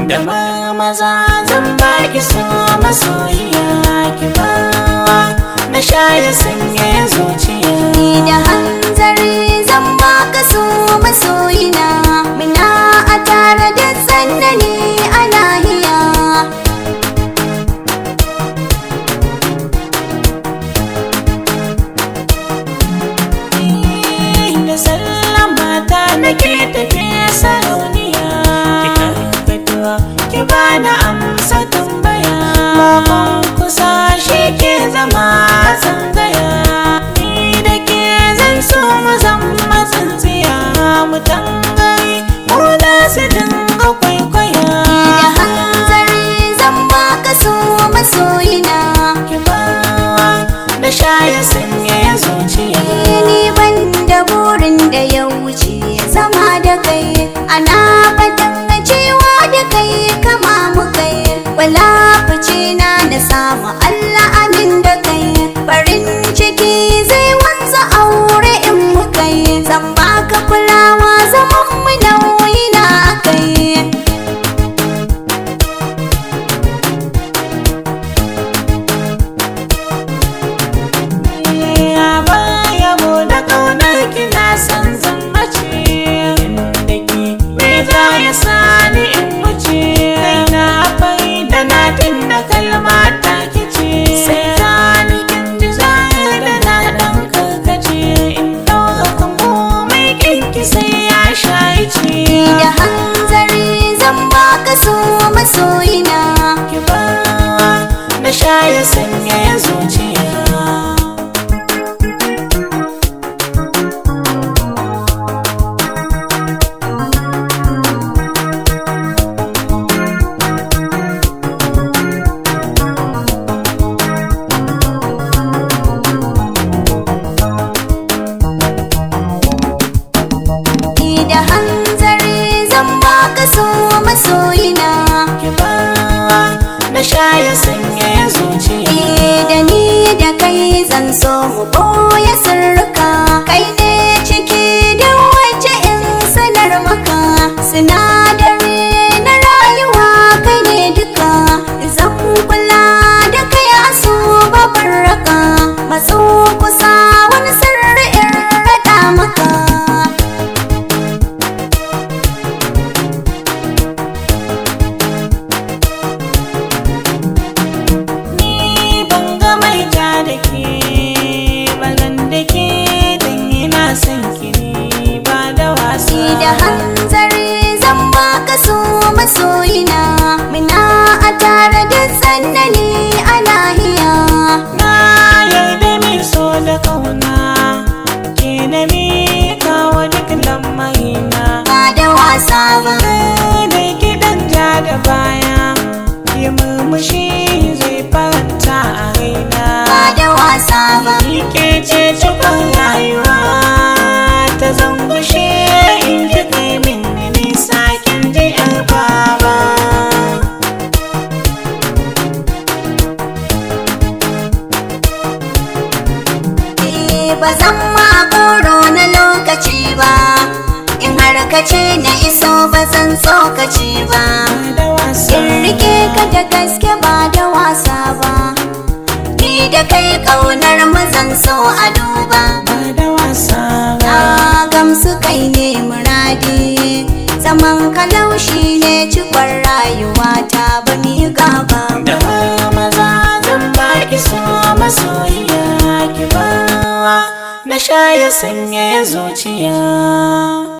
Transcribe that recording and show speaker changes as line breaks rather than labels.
da ma maza zan baki so masoyiya ki ba na shaye sanya zuciya
Ni da hanzari zan baka so masoyina Muna a tare da sannani a lahiya
da sallama ta nake tafiya sarauniya ki karfatuwa ki bani amsa tambaya bakon kusa shi ke zama tsangaya ni da ke zan so mu zama tsintsiya mu tangari mu da su dinga kwaikwaya
Da hanzari zan baka so masoyina
ki ba da shaye sanya zuciya
Ni ban da burin da ya wuce zama da kai Ana fatan cewa da kai kama mu kai Wala fice na da samu Allah amin da kai Farin ciki zai wanzu aure in mu kai Zan baka kulawa zaman mu nauyi na kai
Ya baya da kaunar kina san zan mace inda ki me za ya sani in wuce na fai da na da kalma ta kice sai zani kin ji zai da na dan karkace in dauka kan mai kinki sai ya shaice
Da hanzari zan baka so masoyina
ki ba na shaye sanya zuciya
Ni da hanzari zan baka so masoyina
ki ba na shaye sanya zuciya
Ni da ni da kai zan so mu boye sirrika Kai ne ciki da wace in sanar maka Sinadari na rayuwa kai ne duka Zan kula da kai a so babbar raka Matso kusa wani sirri in raɗa maka
ni ban ga mai ta da ke balan da ke dan ina son ki ne ba da wasa
Ni da hanzari zan baka so masoyina Muna a tare da sannani a lahiya
na yarda mai so da kauna ke na mika wa duk lamarina
Ba da wasa ba
da gidan ja da baya yi murmushi zai faranta a raina
Ba da wasa ba
Ke ce cikon rayuwa ta zangushe in ji kai min nisa kin ji yar baba.
Eh, Ba zan ma goro na lokaci ba In har ka ce na iso ba zan tsokaci ba
Da wasa
In rike ka da gaske ba da wasa ba Ni da kai ƙaunar mu zan so a duba
ba da wasa ba.
Na gamsu kai ne muradi zaman kalaushi ne cikon rayuwa ta ba mi gaba
Da maza zan baki so masoyiya ki ba na sha ya sanya zuciya.